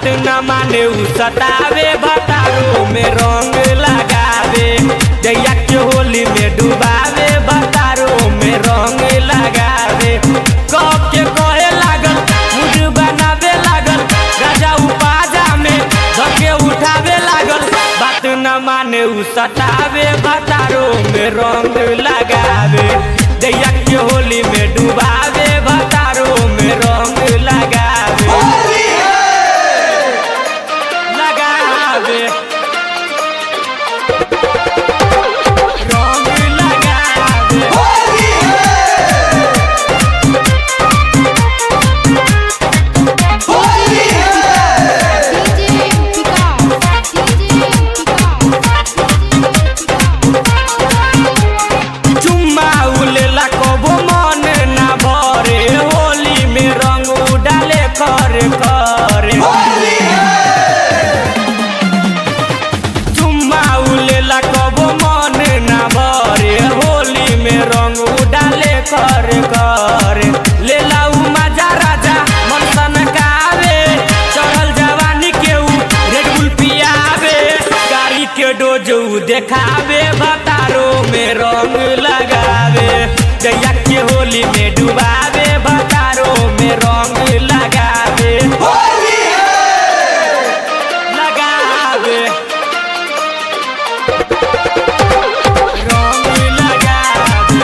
बात न माने उ सतावे भतारो में रंग लगावे जैया के होली में डुबावे भतारो में रंग लगावे कह के कहे लागल मुझ बनावे लागल राजा उपाजा में धके उठावे लागल बात न माने उ सतावे भतारो में रंग लगावे जैया के होली में डुबावे भतारो में रंग लगावे लगावे रंग लगावे DJ Picard, DJ Picard, चुम्मा उलेला कबो मन ना भरे होली में रंग डाले कर करे चुम्मा उलेला कबो मन ना भरे होली में रंग डाले कर करे लेला उ मजा राजा मन सनकावे चढ़ल जवानी के उ रेड बुल पियावे गाड़ी के डोजू देखावे भतारो में रंग लगावे जैया के होली में डुबावे भतारो में रंग लगावे लगावे रंग लगावे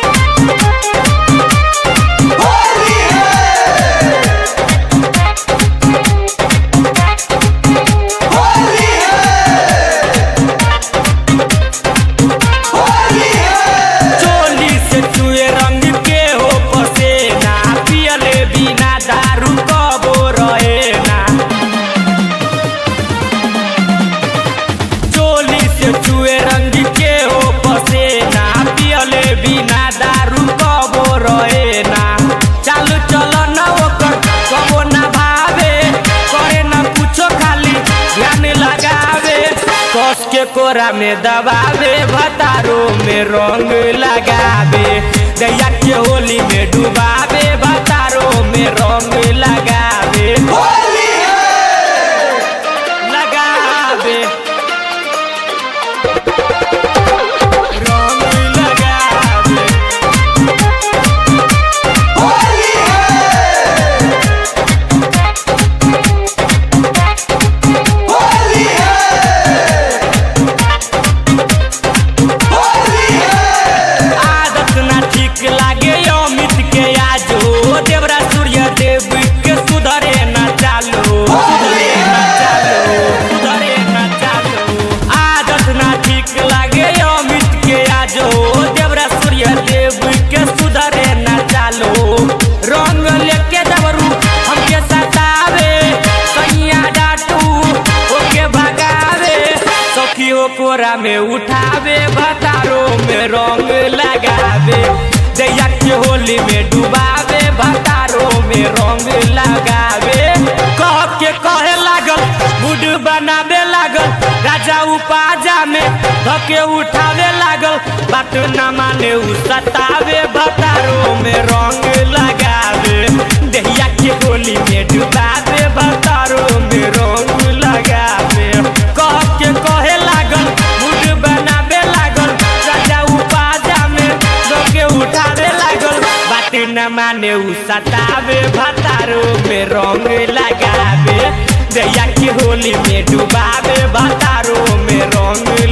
चोली से चुए रंग के हो पसेना पियले बिना दारू कबो रहे ना चोली से चुए रंग के हो पसेना पियले बिना दारू कबो रहे ना चालू चलो न ओकर कबो ना भावे करे न कुछो खाली ध्यान लगावे कस के कोरा में दबावे भतारो में रंग लगावे गैया के होली में डुबावे भतारो में रंग लगावे लगावे रंग लगावे आदत ना ठीक लागे अमित के आजो देवरा सूर्य देव के सुधरे ना चालो सुधरे ना चालो सुधरे ना चालो आदत ना ठीक लागे अमित के आजो देवरा सूर्य देव के सुधरे ना चालो रंग लेके दबरू हमके सतावे सैया डाटू ओके भगावे सखी हो कोरा में उठावे भतारो में रंग लगावे जैया के होली में डुबावे भतारो में रंग लगावे कह के कहे लागल मूड बनावे लागल राजा उपाजा में धके उठावे लागल बात न माने उ सतावे भतारो में रंग लगावे दहिया के होली में डुबावे भतारो में रंग लगावे कह के कहे लागल मूड बनावे लागल राजा उपाजा में धके उठावे लागल बात न माने उ सतावे भतारो में रंग लगावे दैया के होली में डुबावे भतारो में रंग